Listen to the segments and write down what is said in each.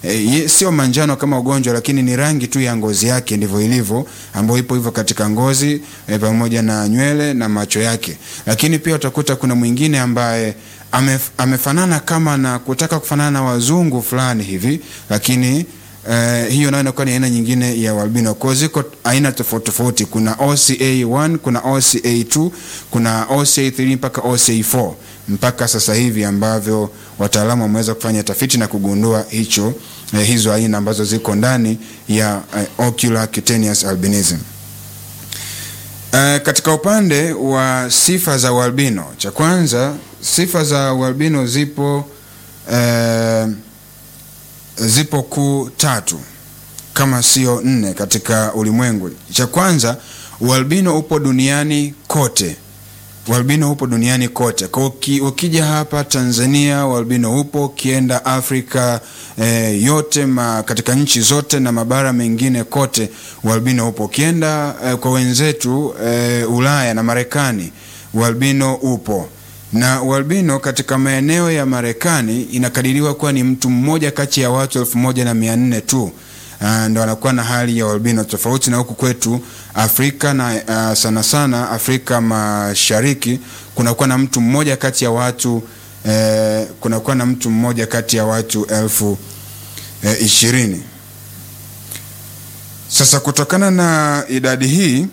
e, sio manjano kama ugonjwa, lakini ni rangi tu ya ngozi yake ndivyo ilivyo, ambayo ipo hivyo katika ngozi e, pamoja na nywele na macho yake. Lakini pia utakuta kuna mwingine ambaye amef, amefanana kama na kutaka kufanana na wazungu fulani hivi, lakini Uh, hiyo nayo inakuwa ni aina nyingine ya albino. Kwa ziko aina tofauti tofauti, kuna OCA1, kuna OCA2, kuna OCA3 mpaka OCA4 mpaka sasa hivi ambavyo wataalamu wameweza kufanya tafiti na kugundua hicho eh, hizo aina ambazo ziko ndani ya eh, ocular cutaneous albinism. Uh, katika upande wa sifa za ualbino, cha kwanza sifa za ualbino zipo uh, zipo kuu tatu kama sio nne katika ulimwengu. Cha kwanza, ualbino upo duniani kote. Ualbino upo duniani kote. Kwa uki, ukija hapa Tanzania ualbino upo, ukienda Afrika eh, yote ma, katika nchi zote na mabara mengine kote ualbino upo. Ukienda eh, kwa wenzetu eh, Ulaya na Marekani ualbino upo na ualbino katika maeneo ya Marekani inakadiriwa kuwa ni mtu mmoja kati ya watu elfu moja na mia nne tu uh, ndo anakuwa na hali ya ualbino, tofauti na huku kwetu Afrika na uh, sana sana Afrika Mashariki kunakuwa na mtu mmoja kati ya watu eh, kunakuwa na mtu mmoja kati ya watu elfu eh, ishirini. Sasa kutokana na idadi hii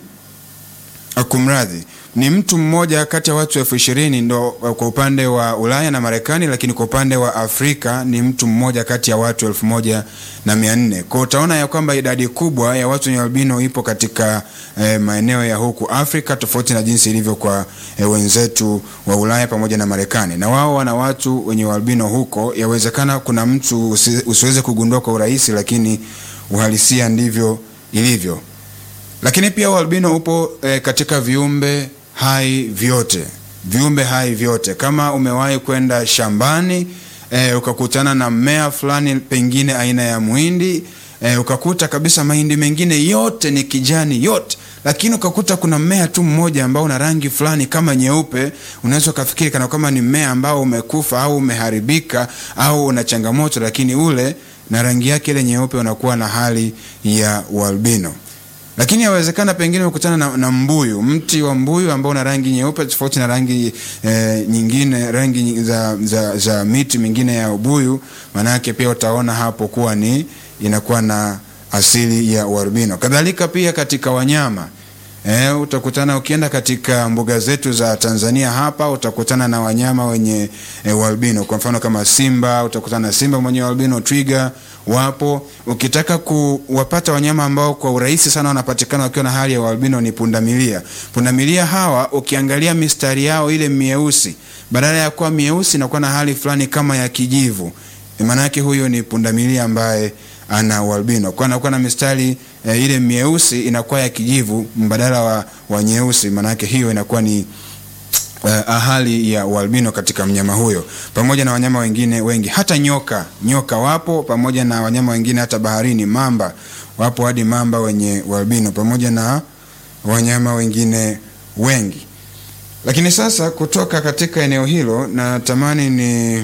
kumradhi ni mtu mmoja kati ya watu elfu ishirini ndo kwa upande wa Ulaya na Marekani, lakini kwa upande wa Afrika ni mtu mmoja kati ya watu elfu moja na mia nne. Kwa utaona ya kwamba idadi kubwa ya watu wenye albino ipo katika eh, maeneo ya huku Afrika, tofauti na jinsi ilivyo kwa eh, wenzetu wa Ulaya pamoja na Marekani. Na wao wana watu wenye albino huko, yawezekana kuna mtu usi, usiweze kugundua kwa urahisi, lakini uhalisia ndivyo ilivyo. Lakini pia ualbino upo eh, katika viumbe hai vyote, viumbe hai vyote. Kama umewahi kwenda shambani e, ukakutana na mmea fulani, pengine aina ya muhindi e, ukakuta kabisa mahindi mengine yote ni kijani yote, lakini ukakuta kuna mmea tu mmoja ambao una rangi fulani kama nyeupe, unaweza ukafikiri kana kama ni mmea ambao umekufa au umeharibika au una changamoto, lakini ule na rangi yake ile nyeupe unakuwa na hali ya ualbino lakini yawezekana pengine ukutana na, na mbuyu, mti wa mbuyu ambao una rangi nyeupe tofauti na rangi e, nyingine rangi za, za, za miti mingine ya ubuyu, maanake pia utaona hapo kuwa ni inakuwa na asili ya ualbino. Kadhalika pia katika wanyama E, utakutana ukienda katika mbuga zetu za Tanzania hapa utakutana na wanyama wenye e, ualbino. Kwa mfano kama simba, utakutana na simba mwenye ualbino, twiga wapo. Ukitaka kuwapata wanyama ambao kwa urahisi sana wanapatikana wakiwa na hali ya ualbino ni pundamilia. Pundamilia hawa ukiangalia mistari yao ile mieusi, badala ya kuwa mieusi inakuwa na hali fulani kama ya kijivu. Maana yake huyo ni pundamilia ambaye ana ualbino kwa anakuwa na mistari e, ile mieusi inakuwa ya kijivu mbadala wa, wa nyeusi. Maana yake hiyo inakuwa ni uh, hali ya ualbino katika mnyama huyo, pamoja na wanyama wengine wengi, hata nyoka. Nyoka wapo pamoja na wanyama wengine, hata baharini mamba wapo, hadi mamba wenye ualbino, pamoja na wanyama wengine wengi. Lakini sasa kutoka katika eneo hilo natamani ni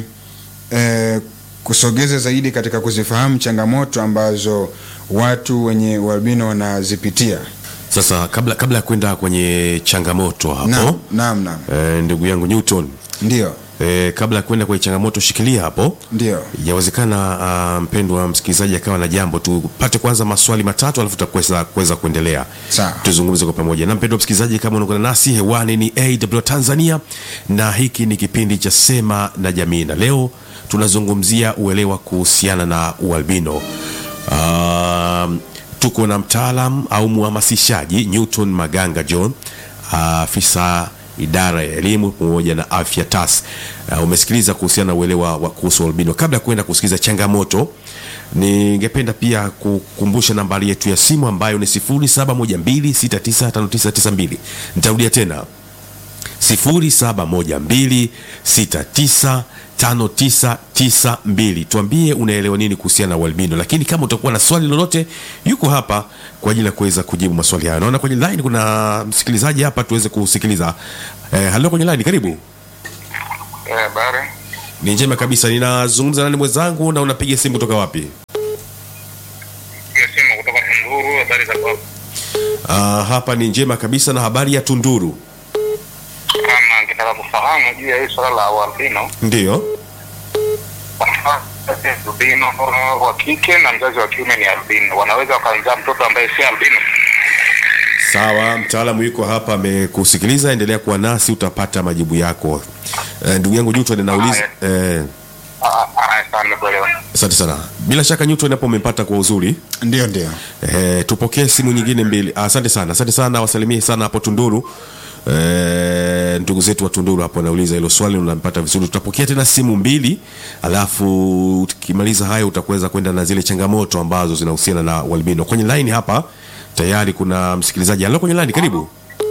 eh, kusogeza zaidi katika kuzifahamu changamoto ambazo watu wenye ualbino wanazipitia. Sasa kabla kabla ya kwenda kwenye changamoto hapo Naam, naam, naam. e, ndugu yangu Newton Ndio, e, kabla ya kwenda kwenye changamoto shikilia hapo. ndio. Yawezekana uh, mpendwa msikilizaji akawa na jambo, tupate kwanza maswali matatu alafu tutakuweza kuweza kuendelea Sawa. tuzungumze kwa pamoja. Na mpendwa msikilizaji, kama unaungana nasi hewani, ni AW Tanzania na hiki ni kipindi cha Sema na Jamii, na leo tunazungumzia uelewa kuhusiana na ualbino. Um, tuko na mtaalam au mhamasishaji Newton Maganga John, afisa idara ya elimu pamoja na afya TAS. Uh, umesikiliza kuhusiana na uelewa wa kuhusu albino. Kabla ya kuenda kusikiliza changamoto, ningependa pia kukumbusha nambari yetu ya simu ambayo ni 0712695992. Nitarudia tena 0712695992. Tuambie unaelewa nini kuhusiana na ualbino, lakini kama utakuwa na swali lolote, yuko hapa kwa ajili ya kuweza kujibu maswali hayo. Naona kwenye line kuna msikilizaji hapa, tuweze kusikiliza. Eh, halo kwenye line, karibu. Eh, habari. Ni njema kabisa. Ninazungumza nani mwenzangu, na unapiga simu kutoka wapi? za kwako? Ah, hapa ni njema kabisa na habari ya Tunduru. Kama nikitaka kufahamu juu ya hii swala la ualbino, Ndiyo. albino wa kike na mzazi wa kiume ni albino, wanaweza wakamzaa mtoto ambaye si albino? Sawa, mtaalamu yuko hapa amekusikiliza, endelea kuwa nasi utapata majibu yako. Eh, ndugu yangu Newton anauliza eh, Ah, ah, Sana nimekuelewa. asante sana. Bila shaka Newton hapo umempata kwa uzuri. Ndio, ndio. Eh, tupokee simu nyingine mbili. Ah, Asante sana, asante sana, wasalimie sana hapo Tunduru. Eh, ndugu zetu wa Tunduru hapo anauliza hilo swali, unampata vizuri. Tutapokea tena simu mbili, alafu tukimaliza hayo utakuweza kwenda na zile changamoto ambazo zinahusiana na ualbino. Kwenye line hapa tayari kuna msikilizaji. Alo, kwenye line, karibu.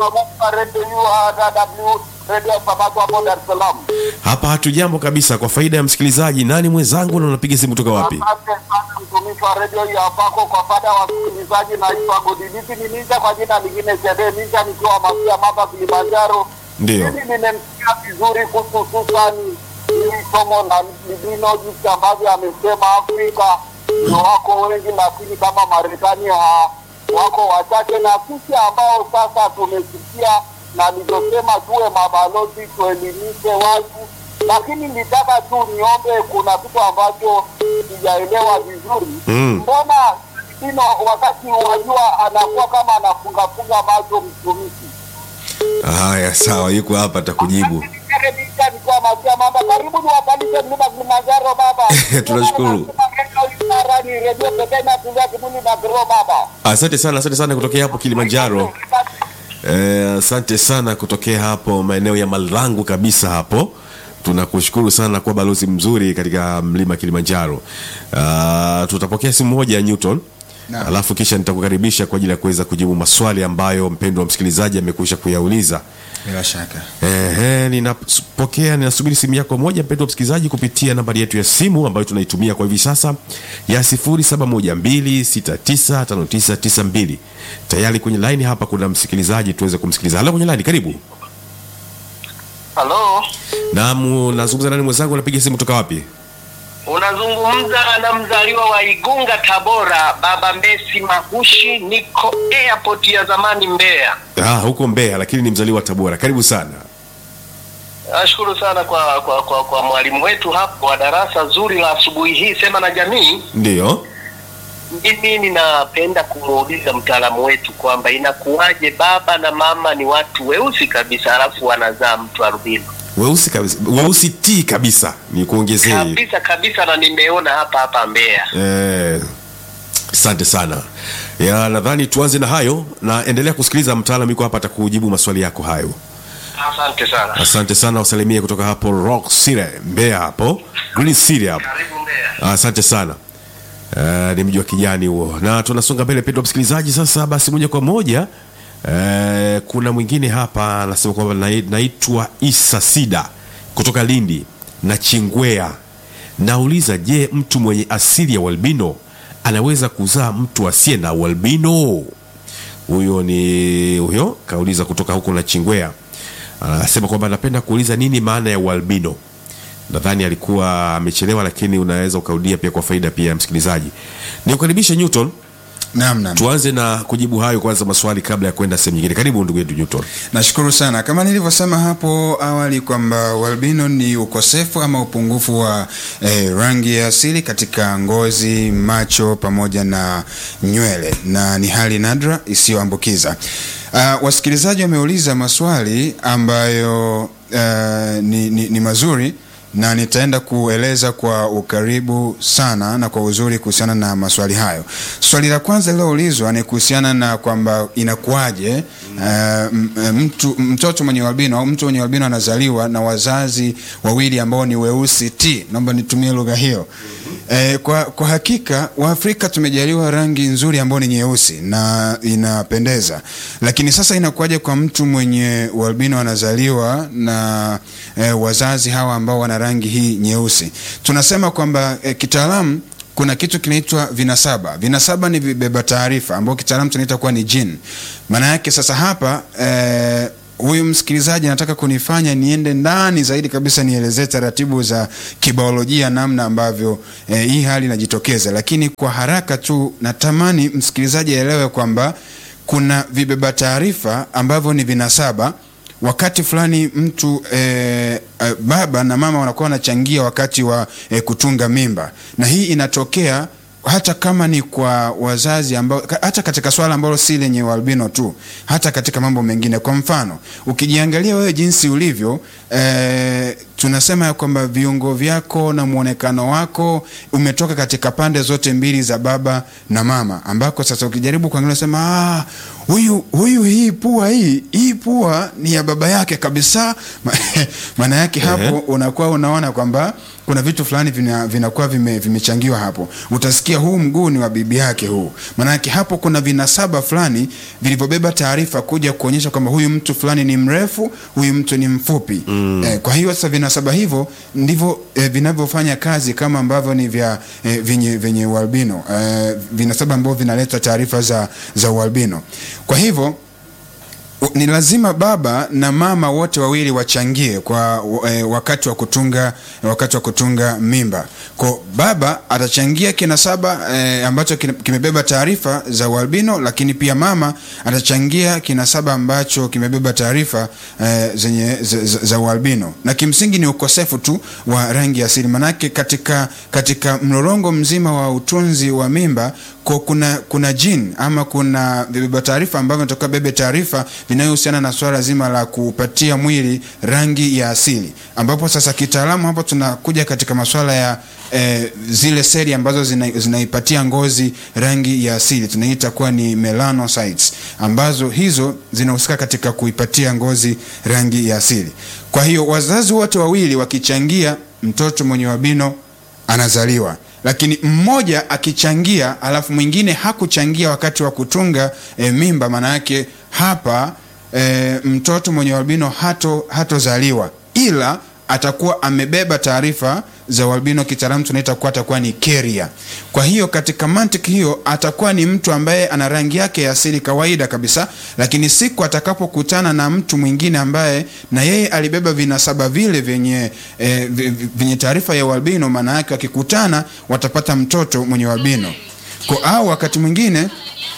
Hapa hatujambo kabisa. Kwa faida ya msikilizaji, nani mwenzangu na unapiga simu kutoka wapi? Asante sana mtumishi wa redio ya Pako kwa fada wa wasikilizaji, naitwa Godilipi ni Ninja kwa jina lingine Sede Ninja, nikiwa Masia Maba, Kilimanjaro. Ndio. Mimi nimemsikia vizuri kuhusu hususani hili somo la libino, jinsi ambavyo amesema Afrika ndio wako wengi, lakini kama Marekani ha, wako wachache, na sisi ambao sasa tumesikia na nilivyosema, tuwe mabalozi, tuelimishe watu lakini nitaka tu niombe, kuna kitu ambacho sijaelewa vizuri. Mm. Mbona Ino wakati wajua anakuwa kama anafungafunga macho mtumishi? Haya, sawa, yuko hapa atakujibu. Nikiwa Masia Mamba, karibu niwapandishe mlima Kilimanjaro baba. Tunashukuru. Ni redio pekee inatumia kibuni na biro baba. Asante sana, asante sana kutokea hapo Kilimanjaro. Eh, asante sana kutokea hapo maeneo ya Malangu kabisa hapo. Tunakushukuru sana kwa balozi mzuri katika mlima Kilimanjaro. Uh, tutapokea simu moja ya Newton. Naam. Alafu kisha nitakukaribisha kwa ajili ya kuweza kujibu maswali ambayo mpendwa wa msikilizaji amekwisha kuyauliza. Bila shaka. Ehe, ninapokea ninasubiri simu yako moja mpendwa msikilizaji kupitia nambari yetu ya simu ambayo tunaitumia kwa hivi sasa ya 0712695992. Tayari kwenye line hapa kuna msikilizaji tuweze kumsikiliza. Halo kwenye line, karibu. Halo, Naam, nazungumza nani mwenzangu anapiga simu kutoka wapi? unazungumza na mzaliwa wa Igunga, Tabora, baba Mbesi Mahushi, niko airport ya zamani Mbeya. Ah, huko Mbeya lakini ni mzaliwa wa Tabora. Karibu sana. Nashukuru sana kwa kwa, kwa, kwa mwalimu wetu hapo wa darasa zuri la asubuhi hii, sema na jamii. Ndiyo. Mimi ninapenda kumuuliza mtaalamu wetu kwamba inakuwaje baba na mama ni watu weusi kabisa, alafu wanazaa mtu albino Weusi kabisa. Weusi T kabisa. Ni kuongezee. kabisa kabisa, na nimeona hapa hapa Mbeya. Eh, asante sana ya nadhani tuanze na hayo na endelea kusikiliza mtaalamu yuko hapa atakujibu maswali yako hayo Asante sana, asante sana wasalimie kutoka hapo rock city mbeya hapo green city hapo karibu Mbeya. asante sana Uh, ni mji wa kijani huo na tunasonga mbele pendwa msikilizaji sasa basi moja kwa moja uh, kuna mwingine hapa anasema kwamba nai- naitwa isa sida kutoka lindi na chingwea nauliza je mtu mwenye asili ya ualbino anaweza kuzaa mtu asiye na ualbino huyo ni huyo kauliza kutoka huko na chingwea anasema kwamba anapenda kuuliza nini maana ya ualbino nadhani alikuwa amechelewa lakini unaweza ukaudia pia kwa faida pia ya msikilizaji nikukaribishe newton Naam, naam. tuanze na kujibu hayo kwanza maswali kabla ya kwenda sehemu nyingine karibu ndugu yetu newton Nashukuru sana. Kama nilivyosema hapo awali kwamba ualbino ni ukosefu ama upungufu wa eh, rangi ya asili katika ngozi, macho pamoja na nywele, na ni hali nadra isiyoambukiza. Uh, wasikilizaji wameuliza maswali ambayo uh, ni, ni, ni mazuri na nitaenda kueleza kwa ukaribu sana na kwa uzuri kuhusiana na maswali hayo. Swali la kwanza liloulizwa ni kuhusiana na kwamba inakuwaje uh, m- m- mtu mtoto mwenye albino au mtu mwenye albino anazaliwa na wazazi wawili ambao ni weusi t. Naomba nitumie lugha hiyo. Eh, kwa, kwa hakika Waafrika tumejaliwa rangi nzuri ambayo ni nyeusi na inapendeza, lakini sasa inakuwaje kwa mtu mwenye ualbino anazaliwa na eh, wazazi hawa ambao wana rangi hii nyeusi? Tunasema kwamba eh, kitaalamu kuna kitu kinaitwa vinasaba. Vinasaba ni vibeba taarifa ambao kitaalamu tunaita kuwa ni gene. Maana yake sasa hapa eh, huyu msikilizaji anataka kunifanya niende ndani zaidi kabisa nielezee taratibu za kibiolojia namna ambavyo eh, hii hali inajitokeza, lakini kwa haraka tu natamani msikilizaji aelewe kwamba kuna vibeba taarifa ambavyo ni vinasaba wakati fulani mtu eh, eh, baba na mama wanakuwa wanachangia wakati wa eh, kutunga mimba, na hii inatokea hata kama ni kwa wazazi ambao, ka- hata katika swala ambalo si lenye ualbino tu, hata katika mambo mengine. Kwa mfano, ukijiangalia wewe jinsi ulivyo eh, tunasema ya kwamba viungo vyako na mwonekano wako umetoka katika pande zote mbili za baba na mama, ambako sasa ukijaribu kuangalia sema ah, huyu huyu hii pua hii hii pua ni ya baba yake kabisa. Maana yake hapo unakuwa unaona kwamba kuna vitu fulani vina- vinakuwa vime, vimechangiwa hapo. Utasikia huu mguu ni wa bibi yake huu, maanake hapo kuna vinasaba fulani vilivyobeba taarifa kuja kuonyesha kwamba huyu mtu fulani ni mrefu, huyu mtu ni mfupi mm. Eh, kwa hiyo sasa vinasaba hivyo ndivyo eh, vinavyofanya kazi kama ambavyo ni vya eh, vyenye vyenye ualbino eh, vinasaba ambavyo vinaleta taarifa za, za ualbino. Kwa hivyo U- ni lazima baba na mama wote wawili wachangie kwa e, wakati wa kutunga wakati wa kutunga mimba. Kwa baba atachangia kinasaba e, ambacho kina- kimebeba taarifa za ualbino, lakini pia mama atachangia kinasaba ambacho kimebeba taarifa e, zenye za, za, za ualbino, na kimsingi ni ukosefu tu wa rangi asili. Manake katika katika mlolongo mzima wa utunzi wa mimba kwa kuna kuna jini ama kuna vibeba taarifa ambavyo vinatoka bebe taarifa vinayohusiana na swala zima la kupatia mwili rangi ya asili, ambapo sasa kitaalamu hapo tunakuja katika masuala ya eh, zile seli ambazo zina, zinaipatia ngozi rangi ya asili tunaita kuwa ni melanocytes, ambazo hizo zinahusika katika kuipatia ngozi rangi ya asili. Kwa hiyo wazazi wote wawili wakichangia, mtoto mwenye albino anazaliwa lakini mmoja akichangia alafu mwingine hakuchangia wakati wa kutunga e, mimba, maana yake hapa e, mtoto mwenye albino hato hatozaliwa, ila atakuwa amebeba taarifa za ualbino, kitaalamu tunaita kuwa atakuwa ni carrier. Kwa hiyo katika mantiki hiyo atakuwa ni mtu ambaye ana rangi yake ya asili kawaida kabisa, lakini siku atakapokutana na mtu mwingine ambaye na yeye alibeba vinasaba vile vyenye eh, vi- vi- vyenye taarifa ya ualbino, maana yake wakikutana watapata mtoto mwenye ualbino. Kwa au wakati mwingine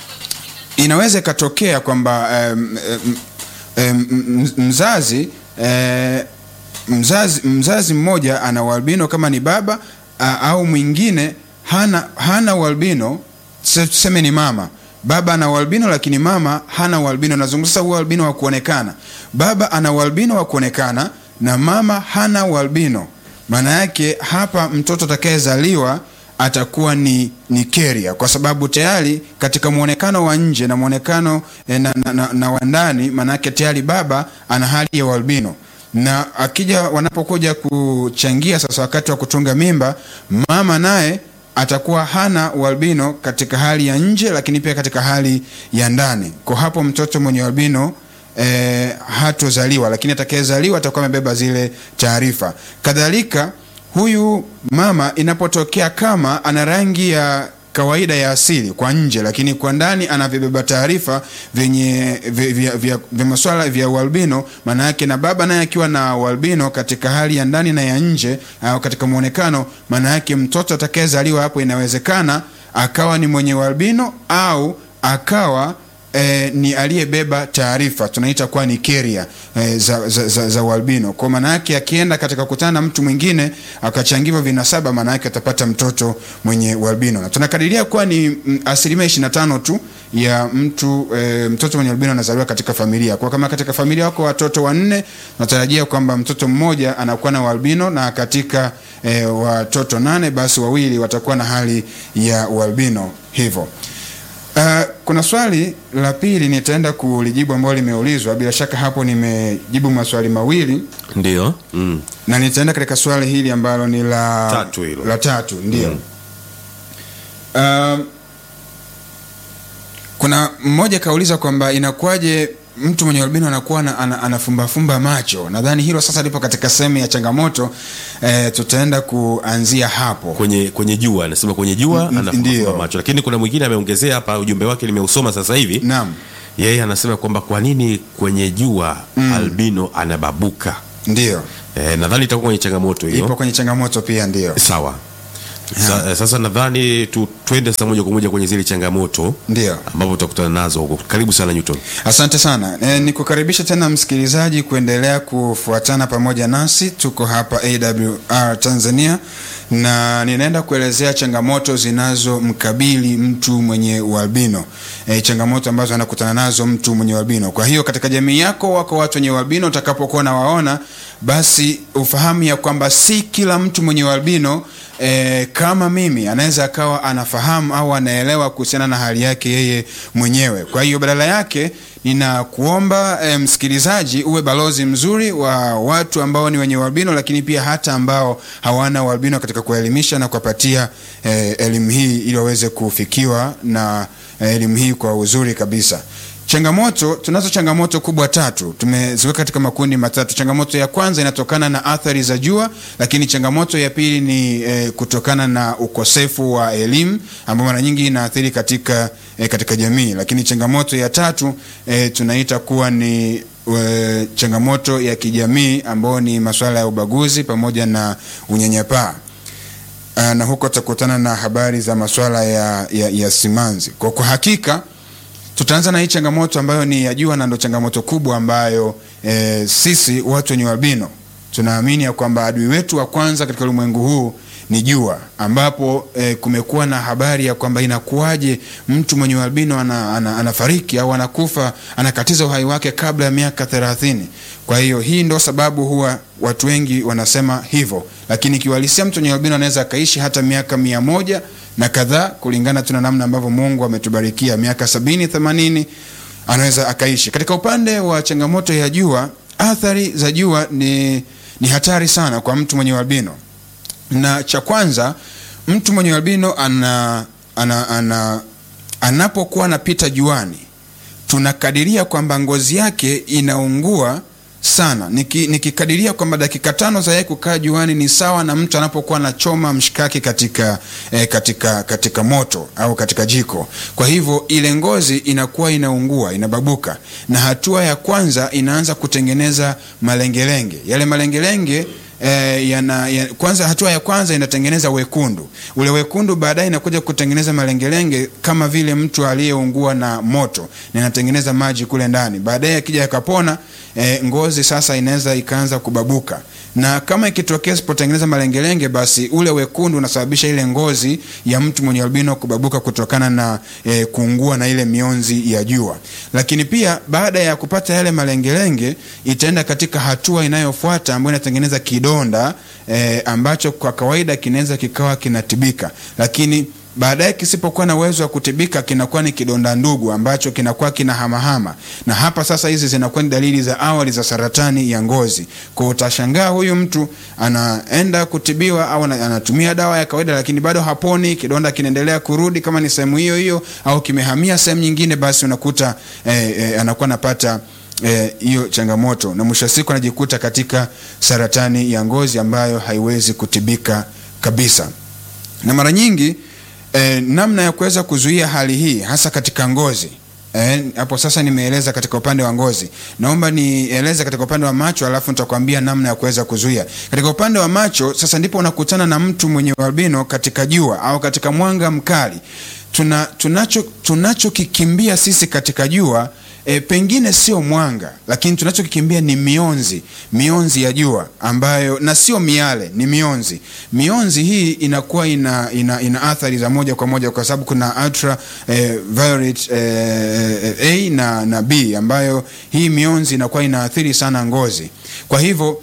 inaweza ikatokea kwamba em, em, em, m- mzazi eh, mzazi mzazi mmoja ana ualbino kama ni baba a, au mwingine hana hana ualbino tuse- tuseme ni mama baba ana ualbino lakini mama hana ualbino nazungumza sasa ualbino wa kuonekana baba ana ualbino wa kuonekana na mama hana ualbino maana yake hapa mtoto atakayezaliwa atakuwa ni ni carrier kwa sababu tayari katika mwonekano wa nje na mwonekano eh, na, na, na, na wa ndani maana yake tayari baba ana hali ya ualbino na akija wanapokuja kuchangia sasa wakati wa kutunga mimba mama naye atakuwa hana ualbino katika hali ya nje lakini pia katika hali ya ndani kwa hapo mtoto mwenye ualbino eh, hatozaliwa lakini atakayezaliwa atakuwa amebeba zile taarifa kadhalika huyu mama inapotokea kama ana rangi ya kawaida ya asili kwa nje lakini kwa ndani anavibeba taarifa vyenye vya, vya, vya, vya maswala vya ualbino maana yake na baba naye akiwa na ualbino katika hali ya ndani na ya nje au katika mwonekano maana yake mtoto atakayezaliwa hapo inawezekana akawa ni mwenye ualbino au akawa eh, ni aliyebeba taarifa tunaita kuwa ni carrier eh, za, za, za, za ualbino kwa maana yake akienda katika kukutana na mtu mwingine akachangiwa vinasaba maana yake atapata mtoto mwenye ualbino na tunakadiria kuwa ni mm, asilimia 25 tu ya mtu e, mtoto mwenye albino anazaliwa katika familia kwa kama katika familia wako watoto wanne natarajia kwamba mtoto mmoja anakuwa na ualbino na katika e, watoto nane basi wawili watakuwa na hali ya ualbino hivyo Uh, kuna swali la pili nitaenda kulijibu ambalo limeulizwa. Bila shaka hapo nimejibu maswali mawili ndio mm. na nitaenda katika swali hili ambalo ni la Tatu hilo. la tatu ndio. Um, kuna mmoja kauliza kwamba inakuwaje mtu mwenye albino anakuwa ana, ana, anafumbafumba macho. Nadhani hilo sasa lipo katika sehemu ya changamoto eh, tutaenda kuanzia hapo. kwenye kwenye jua anasema kwenye jua Mm, anafumba ndio. macho lakini kuna mwingine ameongezea hapa ujumbe wake nimeusoma sasa hivi Naam. yeye anasema kwamba kwa nini kwenye jua albino anababuka Ndio e, nadhani itakuwa kwenye changamoto hiyo ipo kwenye changamoto pia, ndio sawa Sa, sasa nadhani tu, twende sasa moja kwa moja kwenye zile changamoto ndio. ambapo tutakutana nazo huko karibu sana Newton Asante sana e, nikukaribisha tena msikilizaji kuendelea kufuatana pamoja nasi. Tuko hapa AWR Tanzania na ninaenda kuelezea changamoto zinazomkabili mtu mwenye ualbino e, changamoto ambazo anakutana nazo mtu mwenye ualbino. Kwa hiyo katika jamii yako wako watu wenye ualbino, utakapokuwa nawaona basi ufahamu ya kwamba si kila mtu mwenye ualbino e, kama mimi anaweza akawa anafahamu au anaelewa kuhusiana na hali yake yeye mwenyewe. Kwa hiyo badala yake ninakuomba e, msikilizaji uwe balozi mzuri wa watu ambao ni wenye ualbino, lakini pia hata ambao hawana ualbino katika kuelimisha na kuwapatia e, elimu hii ili waweze kufikiwa na e, elimu hii kwa uzuri kabisa. Changamoto, tunazo changamoto kubwa tatu, tumeziweka katika makundi matatu. Changamoto ya kwanza inatokana na athari za jua, lakini changamoto ya pili ni eh, kutokana na ukosefu wa elimu ambao mara nyingi inaathiri katika, eh, katika jamii, lakini changamoto ya tatu eh, tunaita kuwa ni eh, changamoto ya kijamii ambayo ni masuala ya ubaguzi pamoja na unyanyapaa. Ah, na huko tutakutana na habari za masuala ya, ya, ya simanzi. Kwa, kwa hakika tutaanza na hii changamoto ambayo ni ya jua na ndo changamoto kubwa ambayo e, sisi watu wenye albino tunaamini ya kwamba adui wetu wa kwanza katika ulimwengu huu ni jua, ambapo e, kumekuwa na habari ya kwamba inakuwaje mtu mwenye albino ana, ana, anafariki au anakufa anakatiza uhai wake kabla ya miaka thelathini. Kwa hiyo hii ndo sababu huwa watu wengi wanasema hivyo, lakini kiuhalisia mtu mwenye albino anaweza akaishi hata miaka mia moja na kadhaa kulingana tu na namna ambavyo Mungu ametubarikia miaka sabini themanini anaweza akaishi. Katika upande wa changamoto ya jua, athari za jua ni, ni hatari sana kwa mtu mwenye albino, na cha kwanza mtu mwenye albino ana, ana, ana, anapokuwa anapita juani tunakadiria kwamba ngozi yake inaungua sana Niki, nikikadiria kwamba dakika tano za yeye kukaa juani ni sawa na mtu anapokuwa anachoma mshikaki katika, eh, katika, katika moto au katika jiko. Kwa hivyo ile ngozi inakuwa inaungua inababuka, na hatua ya kwanza inaanza kutengeneza malengelenge. Yale malengelenge eh, yana, ya, kwanza hatua ya kwanza inatengeneza wekundu. Ule wekundu baadaye inakuja kutengeneza malengelenge kama vile mtu aliyeungua na moto, na inatengeneza maji kule ndani. Baadaye akija yakapona, eh, ngozi sasa inaweza ikaanza kubabuka, na kama ikitokea isipotengeneza malengelenge, basi ule wekundu unasababisha ile ngozi ya mtu mwenye albino kubabuka kutokana na eh, kuungua na ile mionzi ya jua. Lakini pia baada ya kupata yale malengelenge, itaenda katika hatua inayofuata ambayo inatengeneza kidonda eh, ambacho kwa kawaida kinaweza kikawa kinatibika, lakini baadaye kisipokuwa na uwezo wa kutibika kinakuwa ni kidonda ndugu ambacho kinakuwa kina hamahama, na hapa sasa hizi zinakuwa ni dalili za awali za saratani ya ngozi. Kwa utashangaa huyu mtu anaenda kutibiwa au anatumia dawa ya kawaida, lakini bado haponi, kidonda kinaendelea kurudi, kama ni sehemu hiyo hiyo au kimehamia sehemu nyingine, basi unakuta eh, eh, anakuwa anapata hiyo eh, changamoto na mwisho wa siku anajikuta katika saratani ya ngozi ambayo haiwezi kutibika kabisa, na mara nyingi E, namna ya kuweza kuzuia hali hii hasa katika ngozi hapo e, sasa nimeeleza katika upande wa ngozi, naomba nieleze katika upande wa macho, alafu nitakwambia namna ya kuweza kuzuia. Katika upande wa macho sasa ndipo unakutana na mtu mwenye albino katika jua au katika mwanga mkali. Tuna, tunacho tunachokikimbia sisi katika jua E, pengine sio mwanga, lakini tunachokikimbia ni mionzi, mionzi ya jua ambayo, na sio miale, ni mionzi. Mionzi hii inakuwa ina, ina, ina athari za moja kwa moja kwa sababu kuna ultra eh, violet eh, A na, na B ambayo hii mionzi inakuwa inaathiri sana ngozi. Kwa hivyo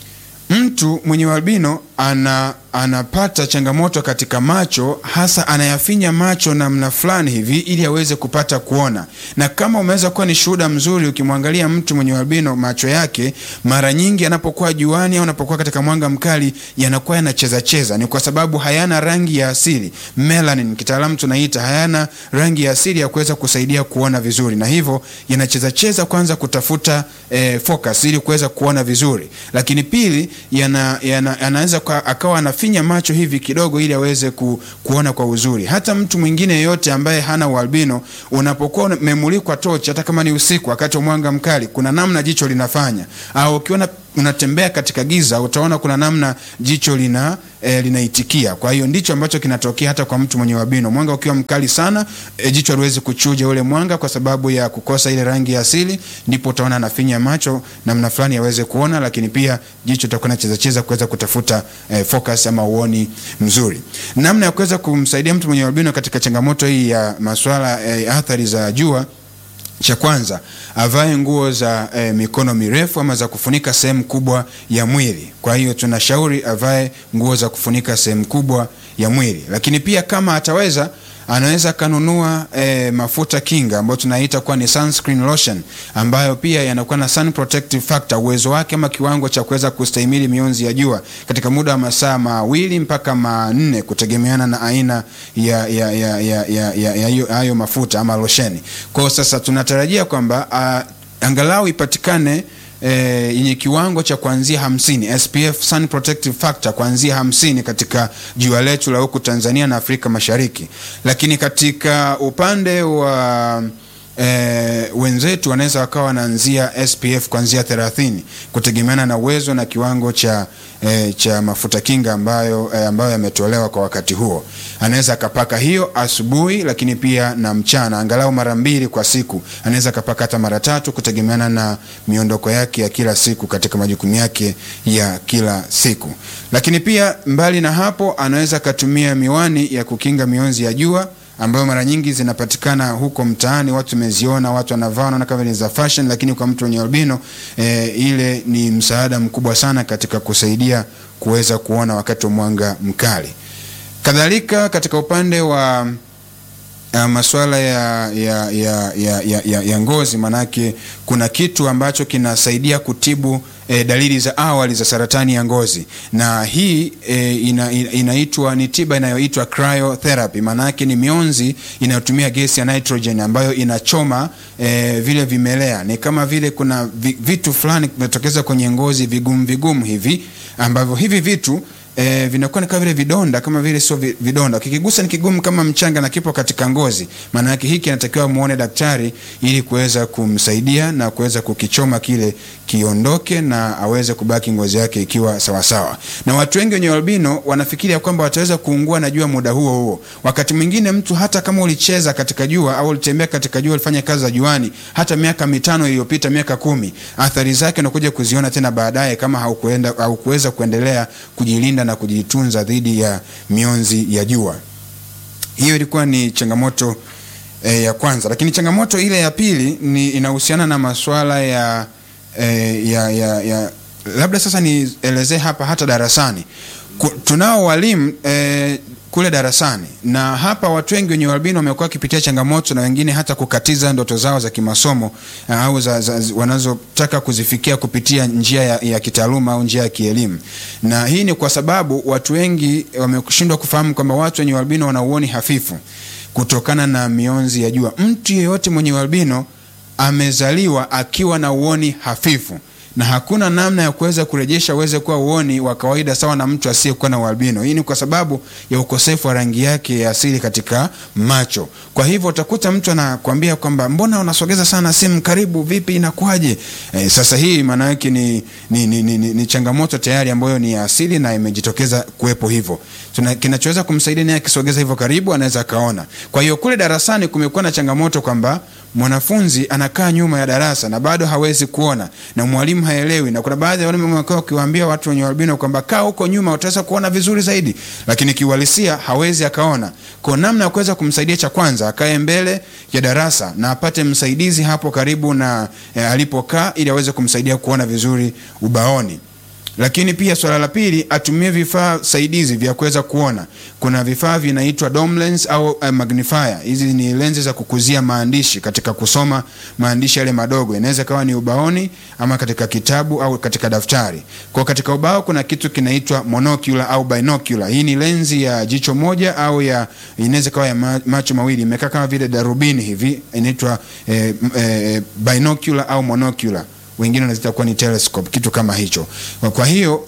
mtu mwenye albino ana anapata changamoto katika macho, hasa anayafinya macho namna fulani hivi ili aweze kupata kuona. Na kama umeweza kuwa ni shuhuda mzuri, ukimwangalia mtu mwenye albino, macho yake mara nyingi anapokuwa juani au anapokuwa katika mwanga mkali yanakuwa yanacheza cheza. Ni kwa sababu hayana rangi ya asili, melanin kitaalamu tunaita, hayana rangi ya asili ya kuweza kusaidia kuona vizuri, na hivyo yanacheza cheza, kwanza kutafuta eh, focus ili kuweza kuona vizuri, lakini pili yana, yana, anaweza akawa ana anafinya macho hivi kidogo ili aweze ku, kuona kwa uzuri. Hata mtu mwingine yeyote ambaye hana ualbino, unapokuwa umemulikwa tochi, hata kama ni usiku wakati wa mwanga mkali, kuna namna jicho linafanya, au ukiona unatembea katika giza utaona kuna namna jicho lina e, linaitikia. Kwa hiyo ndicho ambacho kinatokea hata kwa mtu mwenye ualbino. Mwanga ukiwa mkali sana, e, jicho haliwezi kuchuja ule mwanga kwa sababu ya kukosa ile rangi ya asili, ndipo utaona anafinya macho namna fulani aweze kuona, lakini pia jicho litakuwa nacheza cheza kuweza kutafuta e, focus ama uoni mzuri. Namna ya kuweza kumsaidia mtu mwenye ualbino katika changamoto hii ya masuala e, athari za jua cha kwanza avae nguo za e, mikono mirefu ama za kufunika sehemu kubwa ya mwili. Kwa hiyo tunashauri avae nguo za kufunika sehemu kubwa ya mwili, lakini pia kama ataweza anaweza kanunua e, mafuta kinga ambayo tunaita kuwa ni sunscreen lotion ambayo pia yanakuwa na sun protective factor, uwezo wake ama kiwango cha kuweza kustahimili mionzi ya jua katika muda wa masaa mawili mpaka manne kutegemeana na aina ya ya ya ya ya ya ya hiyo- hayo mafuta ama losheni. Kwa hiyo sasa tunatarajia kwamba uh, angalau ipatikane eh, yenye kiwango cha kuanzia hamsini SPF sun protective factor kuanzia hamsini katika jua letu la huku Tanzania na Afrika Mashariki, lakini katika upande wa E, wenzetu wanaweza wakawa wanaanzia SPF kuanzia 30 kutegemeana na uwezo na kiwango cha e, cha mafuta kinga ambayo e, ambayo yametolewa kwa wakati huo. Anaweza akapaka hiyo asubuhi, lakini pia na mchana, angalau mara mbili kwa siku. Anaweza akapaka hata mara tatu kutegemeana na miondoko yake ya kila siku katika majukumu yake ya kila siku. Lakini pia mbali na hapo, anaweza akatumia miwani ya kukinga mionzi ya jua ambayo mara nyingi zinapatikana huko mtaani, watu wameziona, watu wanavaa, wanaona kama ni za fashion, lakini kwa mtu mwenye albino e, ile ni msaada mkubwa sana katika kusaidia kuweza kuona wakati wa mwanga mkali. Kadhalika katika upande wa uh, masuala ya, ya, ya, ya, ya, ya, ya ngozi, manake kuna kitu ambacho kinasaidia kutibu e, dalili za awali za saratani ya ngozi, na hii e, ina, ina, inaitwa ni tiba inayoitwa cryotherapy. Maanake ni mionzi inayotumia gesi ya nitrogen ambayo inachoma e, vile vimelea. Ni kama vile kuna vi, vitu fulani vimetokeza kwenye ngozi vigumu vigumu hivi ambavyo hivi vitu E, vinakuwa ni kama vile vidonda kama vile sio vi- vidonda, kikigusa ni kigumu kama mchanga na kipo katika ngozi. Maana yake hiki anatakiwa muone daktari ili kuweza kumsaidia na kuweza kukichoma kile kiondoke na aweze kubaki ngozi yake ikiwa sawasawa. Na watu wengi wenye albino wanafikiria kwamba wataweza kuungua na jua muda huo huo. Wakati mwingine mtu hata kama ulicheza katika jua au ulitembea katika jua, ulifanya kazi za juani hata miaka mitano iliyopita, miaka kumi, athari zake unakuja kuziona tena baadaye kama haukuenda haukuweza kuendelea kujilinda na kujitunza dhidi ya mionzi ya jua. Hiyo ilikuwa ni changamoto e, ya kwanza, lakini changamoto ile ya pili ni inahusiana na masuala ya, e, ya, ya, ya labda sasa nielezee hapa hata darasani Ku, tunao walimu e, kule darasani na hapa watu wengi wenye ualbino wamekuwa wakipitia changamoto na wengine hata kukatiza ndoto zao za kimasomo uh, au za, za, zi- wanazotaka kuzifikia kupitia njia ya, ya kitaaluma au njia ya kielimu, na hii ni kwa sababu watu wengi wameshindwa kufahamu kwamba watu wenye ualbino wana uoni hafifu kutokana na mionzi ya jua. Mtu yeyote mwenye ualbino amezaliwa akiwa na uoni hafifu na hakuna namna ya kuweza kurejesha uweze kuwa uoni wa kawaida sawa na mtu asiyekuwa na ualbino. Hii ni kwa sababu ya ukosefu wa rangi yake ya asili katika macho. Kwa hivyo utakuta mtu anakwambia kwamba mbona unasogeza sana simu karibu, vipi, inakuwaje? E, sasa hii maana yake ni, ni, ni, ni, ni, ni changamoto tayari ambayo ni ya asili na imejitokeza kuwepo hivyo. Tuna, kinachoweza kumsaidia naye akisogeza hivyo karibu anaweza akaona. Kwa hiyo kule darasani kumekuwa na changamoto kwamba mwanafunzi anakaa nyuma ya darasa na bado hawezi kuona na mwalimu haelewi, na kuna baadhi ya walimu wamekuwa wakiwaambia watu wenye albino kwamba kaa huko nyuma utaweza kuona vizuri zaidi, lakini kiuhalisia hawezi akaona. Kwa namna ya kuweza kumsaidia, cha kwanza akae mbele ya darasa na apate msaidizi hapo karibu na eh, alipokaa ili aweze kumsaidia kuona vizuri ubaoni lakini pia swala la pili atumie vifaa saidizi vya kuweza kuona. Kuna vifaa vinaitwa dome lens au uh, magnifier. Hizi ni lenzi za kukuzia maandishi katika kusoma maandishi yale madogo, inaweza kawa ni ubaoni ama katika kitabu au katika daftari. Kwa katika ubao kuna kitu kinaitwa monocular au binocular. Hii ni lenzi ya jicho moja au ya inaweza kawa ya ma- macho mawili, imekaa kama vile darubini hivi, inaitwa eh, eh, binocular au monocular wengine wanaziita kuwa ni telescope, kitu kama hicho. Kwa hiyo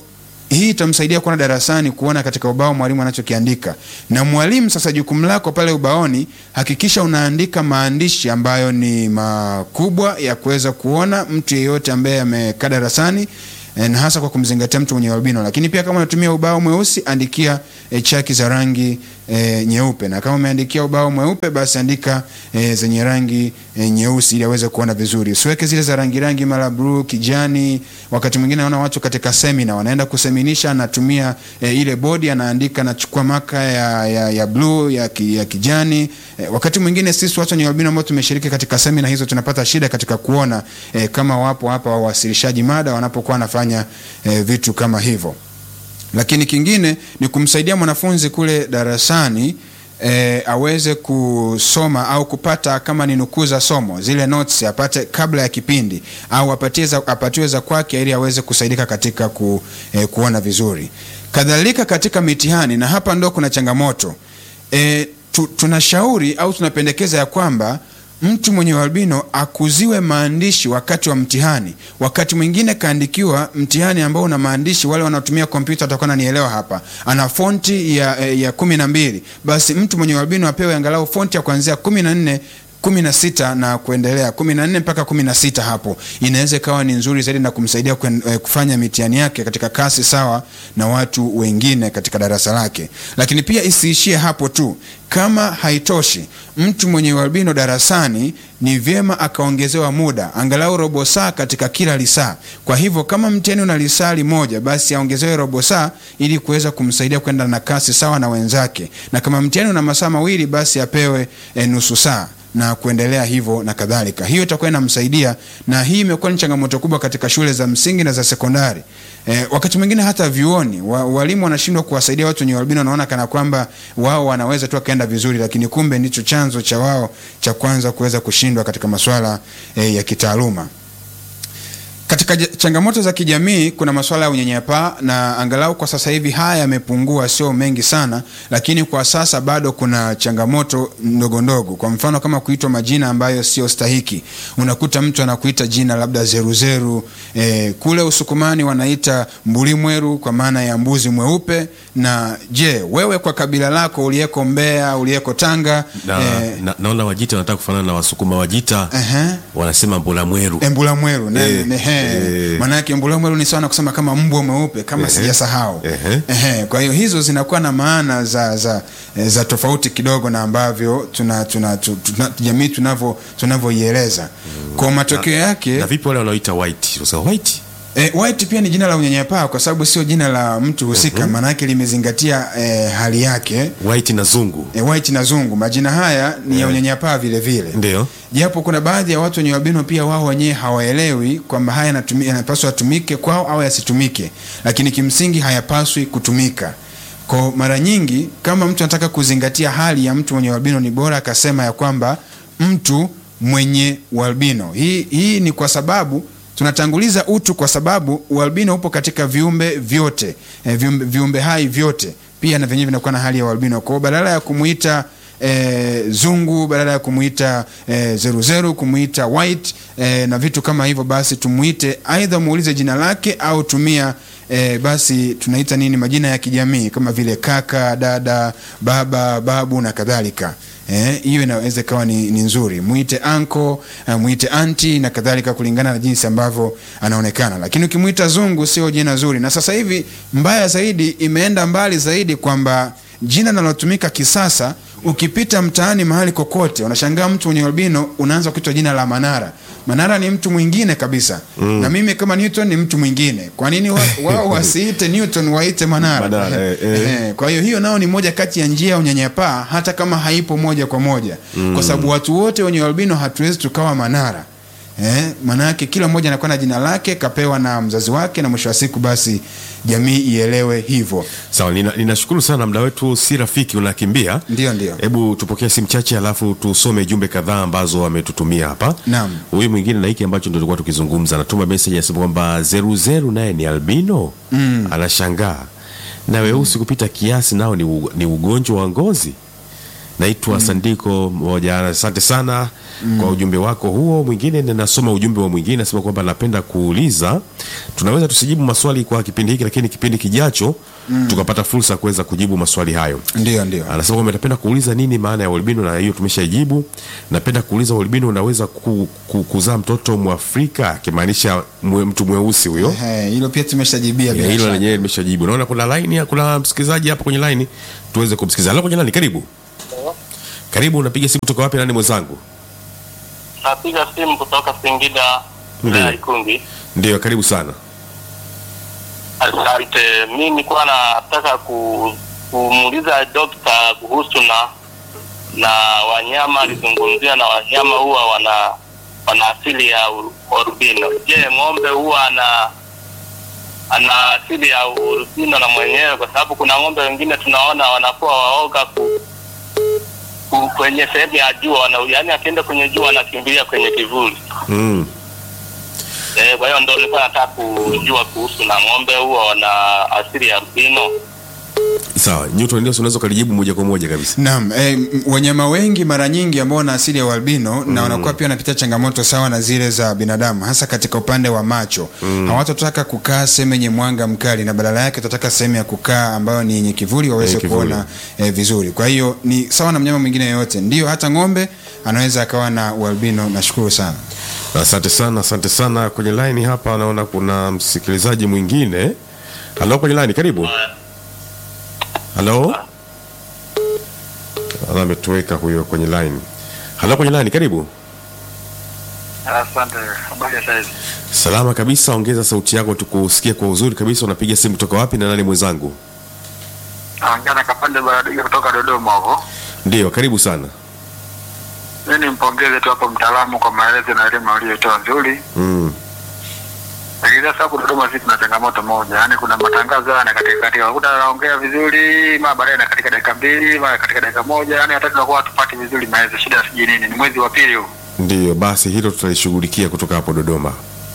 hii itamsaidia kuona darasani, kuona katika ubao mwalimu anachokiandika. Na mwalimu sasa, jukumu lako pale ubaoni, hakikisha unaandika maandishi ambayo ni makubwa ya kuweza kuona mtu yeyote ambaye amekaa darasani eh, na hasa kwa kumzingatia mtu mwenye albino. Lakini pia kama unatumia ubao mweusi, andikia e, chaki za rangi e, nyeupe, na kama umeandikia ubao mweupe, basi andika e, zenye rangi e, nyeusi ili aweze kuona vizuri. Usiweke zile za rangi rangi, mara bluu, kijani. Wakati mwingine naona watu katika semina wanaenda kuseminisha, anatumia e, ile bodi, anaandika, anachukua maka ya, ya, ya bluu ya, ki, ya kijani e, wakati mwingine sisi watu wenye albino ambao tumeshiriki katika semina hizo tunapata shida katika kuona e, kama wapo hapa wawasilishaji mada wanapokuwa wanafanya e, vitu kama hivyo lakini kingine ni kumsaidia mwanafunzi kule darasani e, aweze kusoma au kupata kama ni nukuu za somo zile notes apate kabla ya kipindi au apatie za, apatiwe za kwake ili aweze kusaidika katika ku, e, kuona vizuri. Kadhalika katika mitihani, na hapa ndo kuna changamoto e, tu, tunashauri au tunapendekeza ya kwamba mtu mwenye albino akuziwe maandishi wakati wa mtihani. Wakati mwingine kaandikiwa mtihani ambao una maandishi, wale wanaotumia kompyuta watakuwa nanielewa hapa, ana fonti ya, ya kumi na mbili, basi mtu mwenye albino apewe angalau fonti ya kuanzia kumi na nne kumi na sita na kuendelea kumi na nne mpaka kumi na sita hapo inaweza ikawa ni nzuri zaidi na kumsaidia kwen, eh, kufanya mitihani yake katika kasi sawa na watu wengine katika darasa lake. Lakini pia isiishie hapo tu. Kama haitoshi, mtu mwenye ualbino darasani ni vyema akaongezewa muda angalau robo saa katika kila lisaa. Kwa hivyo kama mtihani una lisali moja, basi aongezewe robo saa ili kuweza kumsaidia kwenda na kasi sawa na wenzake, na kama mtihani una masaa mawili, basi apewe eh, nusu saa na kuendelea hivyo na kadhalika. Hiyo itakuwa inamsaidia, na hii imekuwa ni changamoto kubwa katika shule za msingi na za sekondari. E, wakati mwingine hata vyuoni wa, walimu wanashindwa kuwasaidia watu wenye albino, wanaona kana kwamba wao wanaweza tu akaenda vizuri, lakini kumbe ndicho chanzo cha wao cha kwanza kuweza kushindwa katika masuala e, ya kitaaluma. Katika changamoto za kijamii kuna masuala ya unyanyapaa, na angalau kwa sasa hivi haya yamepungua, sio mengi sana, lakini kwa sasa bado kuna changamoto ndogo ndogo. Kwa mfano kama kuitwa majina ambayo sio stahiki, unakuta mtu anakuita jina labda zeruzeru. E, kule Usukumani wanaita mbulimweru kwa maana ya mbuzi mweupe. Na je, wewe kwa kabila lako uliyeko Mbeya, uliyeko Tanga na, e, na, naona Wajita wanataka kufanana na Wasukuma. Wajita Ehe. wanasema mbula mweru. Embula mweru ne, Eh, ne, he. eh. Maana yake embula mweru ni sawa na kusema kama mbwa mweupe kama Ehe. sijasahau. Ehe. Ehe. Kwa hiyo hizo zinakuwa na maana za za, eh, za tofauti kidogo na ambavyo tuna, tuna, tu- tuna, jamii tunavyo tunavyoieleza. Kwa matokeo yake Na vipi wale wanaoita white? Unasema white? E, white pia ni jina la unyanyapaa kwa sababu sio jina la mtu husika, maana yake limezingatia e, hali yake. White na zungu. E, white na zungu, majina haya ni ya unyanyapaa vile vile. Ndio. japo kuna baadhi ya watu wenye albino pia wao wenyewe hawaelewi kwamba haya yanatumi- yanapaswa yatumike kwao au yasitumike, lakini kimsingi hayapaswi kutumika. Kwa mara nyingi, kama mtu anataka kuzingatia hali ya mtu mwenye albino, ni bora akasema ya kwamba mtu mwenye ualbino. Hii, hii ni kwa sababu tunatanguliza utu, kwa sababu ualbino upo katika viumbe vyote eh, viumbe, viumbe hai vyote pia na vyenyewe vinakuwa na hali ya ualbino. Kwa hiyo badala ya kumuita e, zungu badala ya kumuita e, zeruzeru kumuita white e, na vitu kama hivyo, basi tumuite aidha muulize jina lake au tumia e, basi tunaita nini majina ya kijamii kama vile kaka, dada, baba, babu na kadhalika. Eh, hiyo inaweza ikawa ni, ni nzuri. Muite anko, uh, muite anti na kadhalika kulingana na jinsi ambavyo anaonekana. Lakini ukimuita zungu sio jina zuri. Na sasa hivi mbaya zaidi imeenda mbali zaidi kwamba jina linalotumika kisasa ukipita mtaani mahali kokote unashangaa mtu mwenye albino unaanza kuitwa jina la Manara. Manara ni mtu mwingine kabisa. Na mimi kama Newton ni mtu mwingine. Kwa nini wa- wao wasiite Newton waite Manara? Manara, eh, eh. Eh, kwa hiyo hiyo nao ni moja kati ya njia ya unyanyapaa hata kama haipo moja kwa moja kwa sababu watu wote wenye albino hatuwezi tukawa Manara. Eh, maana yake kila mmoja anakuwa na jina lake kapewa na mzazi wake, na mwisho wa siku basi jamii ielewe hivyo. Sawa, nina- ninashukuru sana, muda wetu si rafiki, unakimbia. Ndio, ndio. Hebu tupokee simu chache, alafu tusome jumbe kadhaa ambazo wametutumia hapa. Naam. Huyu mwingine na hiki ambacho ndio tulikuwa tukizungumza, anatuma message anasema kwamba zeruzeru naye ni albino. Anashangaa na weusi kupita kiasi nao ni, u, ni ugonjwa wa ngozi. naitwa Sandiko moja. Asante sana kwa ujumbe wako huo. Mwingine ninasoma ujumbe wa mwingine, nasema kwamba napenda kuuliza, tunaweza tusijibu maswali kwa kipindi hiki, lakini kipindi kijacho tukapata fursa ya kuweza kujibu maswali hayo. Ndio, ndio. Anasema kwamba napenda kuuliza nini maana ya ualbino, na hiyo tumeshaijibu. Napenda kuuliza ualbino unaweza ku, ku, kuzaa mtoto Mwafrika, akimaanisha mwe, mtu mweusi huyo. Ehe, hilo pia tumeshajibia Ya, bila hilo shaka. lenyewe limeshajibu. Naona kuna line, kuna msikilizaji hapa kwenye line, tuweze kumsikiliza. Halo kwenye line, karibu. Karibu, unapiga simu kutoka wapi? Nani mwenzangu? Napiga simu kutoka Singida wilaya ya Ikungi. Ndio, karibu sana. Asante. Mi nilikuwa nataka ku, kumuuliza dokta kuhusu na na wanyama, alizungumzia na wanyama huwa wana wana asili ya uru- orubino. Je, ng'ombe huwa ana ana asili ya urubino na mwenyewe? Kwa sababu kuna ng'ombe wengine tunaona wanakuwa waoga ku, ku, kwenye sehemu ya jua wana, yaani akienda kwenye jua anakimbilia kwenye kivuli. Mm. Eh, kwa hiyo ndo nilikuwa nataka kujua kuhusu na ng'ombe huwa wana asili ya albino. Sawa, Newton, ndio unaweza ukalijibu moja kwa moja kabisa. Naam, eh, m- wanyama wengi mara nyingi ambao wana asili ya ualbino na wanakuwa pia wanapitia changamoto sawa na zile za binadamu, hasa katika upande wa macho. Hawatotaka kukaa sehemu yenye mwanga mkali, na badala yake watataka sehemu ya kukaa ambayo ni yenye kivuli waweze Yenye kivuli. kuona eh, vizuri. Kwa hiyo ni sawa na mnyama mwingine yoyote, ndio hata ng'ombe anaweza akawa na ualbino. Nashukuru sana. Asante sana, asante sana. Kwenye line hapa naona kuna msikilizaji mwingine. Halo kwenye line, karibu. Halo. Ala, ametoweka huyo kwenye line. Halo kwenye line, karibu. Asante. Habari ya saizi? Salama kabisa, ongeza sauti yako tukusikie kwa uzuri kabisa. Unapiga simu kutoka wapi na nani mwenzangu? Naongea na Kapande Baradiga kutoka Dodoma huko. Ndio, karibu sana. Mimi nimpongeze tu hapo mtaalamu kwa maelezo na elimu aliyotoa nzuri. Mm. Lakini sasa hapo Dodoma sisi tuna changamoto moja, yaani kuna matangazo haya na katika katika unakuta anaongea vizuri, mara baadaye na katika dakika mbili, mara katika dakika moja, yaani hata tunakuwa hatupati vizuri maelezo. Shida sijui nini, ni mwezi wa pili huu. Ndio, basi hilo tutalishughulikia kutoka hapo Dodoma.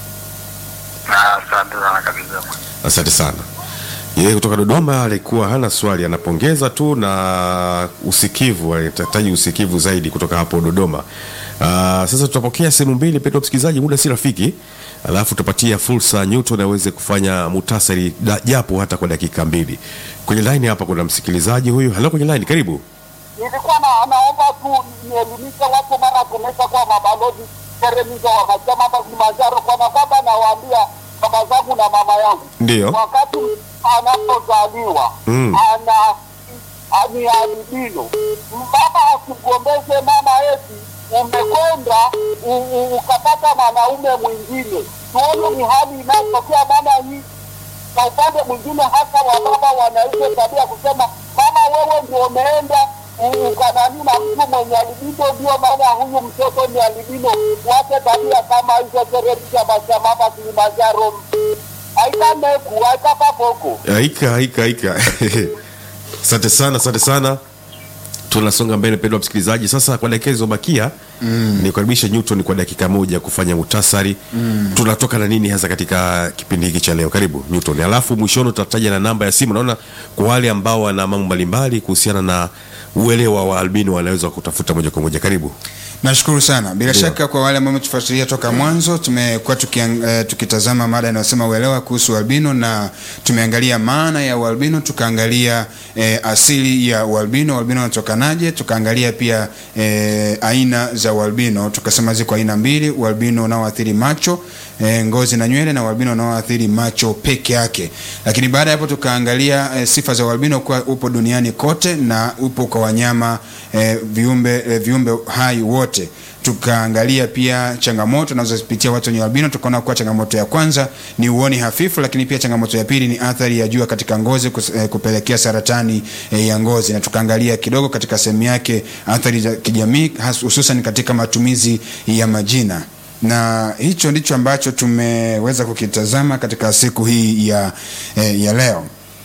Ah, Asante sana kabisa. Asante sana. Yeye kutoka Dodoma alikuwa hana swali, anapongeza tu na usikivu, anahitaji usikivu zaidi kutoka hapo Dodoma. Aa, sasa tutapokea sehemu mbili pekee, msikilizaji, muda si rafiki, alafu tutapatia fursa Newton aweze kufanya mutasari da- japo hata kwa dakika mbili. Kwenye line hapa kuna msikilizaji huyu. Halo, kwenye line, karibu. Nilikuwa na naomba tu nielimishe watu mara tumesha kuwa mabalozi teremiza wakasema hapa Kilimanjaro, kwa na kwamba nawaambia baba zangu na mama yangu Ndio. wakati anapozaliwa Mm. ana ni albino, baba asigombeze mama eti umekwenda u- u- ukapata mwanaume mwingine. Tuone ni hali inayotokea maana hii kwa upande mwingine hasa wababa wanaiza tabia kusema mama, wewe ndio umeenda u- ukanani na mtu mwenye albino, ndio maana huyu mtoto ni albino. Wache tabia kama hizo, teretisha mashamba hapa Kilimanjaro aikameku aikapapoko Haika, haika, haika. Asante sana, asante sana. Tunasonga mbele, mpendwa msikilizaji. Sasa kwa dakika zilizobakia mm. nikaribishe Newton kwa dakika moja kufanya muhtasari mm. tunatoka na nini hasa katika kipindi hiki cha leo. Karibu Newton, alafu mwishoni tutataja na namba ya simu. Naona kwa wale ambao wana mambo mbalimbali kuhusiana na uelewa wa albino wanaweza kutafuta moja kwa moja. Karibu. Nashukuru sana. Bila Ndio. shaka kwa wale ambao wametufuatilia toka mwanzo, tumekuwa tukiang, eh, tukitazama mada inayosema uelewa kuhusu albino na tumeangalia maana ya ualbino, tukaangalia eh, asili ya ualbino, ualbino unatokanaje, tukaangalia pia eh, aina za ualbino, tukasema ziko aina mbili, ualbino unaoathiri macho eh, ngozi na nywele na ualbino unaoathiri macho peke yake. Lakini baada ya hapo tukaangalia eh, sifa za ualbino kuwa upo duniani kote na upo kwa wanyama eh, viumbe eh, viumbe hai wote. Tukaangalia pia changamoto tunazozipitia watu wenye albino, tukaona kuwa changamoto ya kwanza ni uoni hafifu, lakini pia changamoto ya pili ni athari ya jua katika ngozi kus, eh, kupelekea saratani eh, ya ngozi, na tukaangalia kidogo katika sehemu yake athari za kijamii, has- hususan katika matumizi ya majina na hicho ndicho ambacho tumeweza kukitazama katika siku hii ya, eh, ya leo.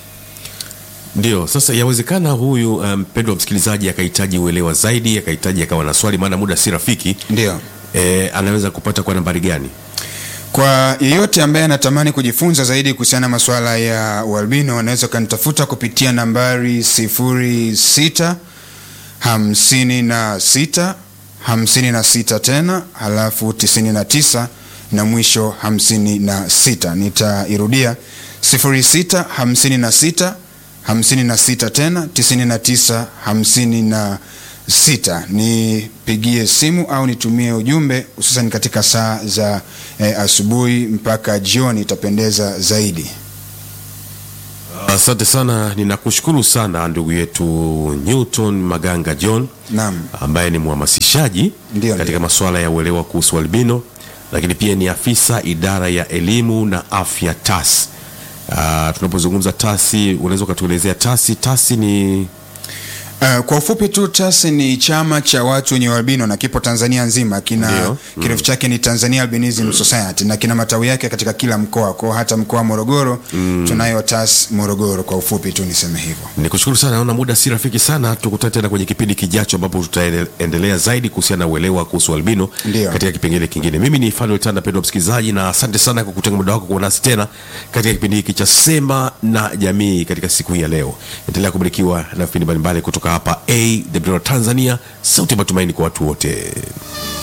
Ndio, sasa yawezekana huyu mpendwa um, mpendwa msikilizaji akahitaji uelewa zaidi, akahitaji akawa na swali, maana muda si rafiki. Ndio. E, anaweza kupata kwa nambari gani? Kwa yeyote ambaye anatamani kujifunza zaidi kuhusiana na masuala ya ualbino anaweza kanitafuta kupitia nambari 06 hamsini na sita hamsini na sita tena halafu tisini na tisa na mwisho hamsini na sita nitairudia sifuri sita hamsini na sita hamsini na sita tena tisini na tisa hamsini na sita nipigie simu au nitumie ujumbe hususan katika saa za eh, asubuhi mpaka jioni itapendeza zaidi Asante sana, ninakushukuru sana ndugu yetu Newton Maganga John naam ambaye ni mhamasishaji Ndio, katika ndio. masuala ya uelewa kuhusu albino, lakini pia ni afisa idara ya elimu na afya TAS. Uh, tunapozungumza TASI, unaweza ukatuelezea TASI? TASI ni Uh, kwa ufupi tu TAS ni chama cha watu wenye ualbino na kipo Tanzania nzima. Kina Ndio. kirefu chake ni Tanzania Albinism Society na kina matawi yake katika kila mkoa, kwa hata mkoa wa Morogoro tunayo TAS Morogoro. Kwa ufupi tu niseme hivyo. Nikushukuru sana, naona muda si rafiki sana. Tukutane tena kwenye kipindi kijacho, ambapo tutaendelea zaidi kuhusiana na uelewa kuhusu albino Ndio. katika kipengele kingine. Mimi ni Fanuel Tanda, pendwa msikilizaji, na asante sana kwa kutenga muda wako kuwa nasi tena katika kipindi hiki cha Sema na Jamii katika siku hii ya leo. Endelea kubarikiwa na vipindi mbalimbali kutoka hapa AWR Tanzania, sauti ya matumaini kwa watu wote.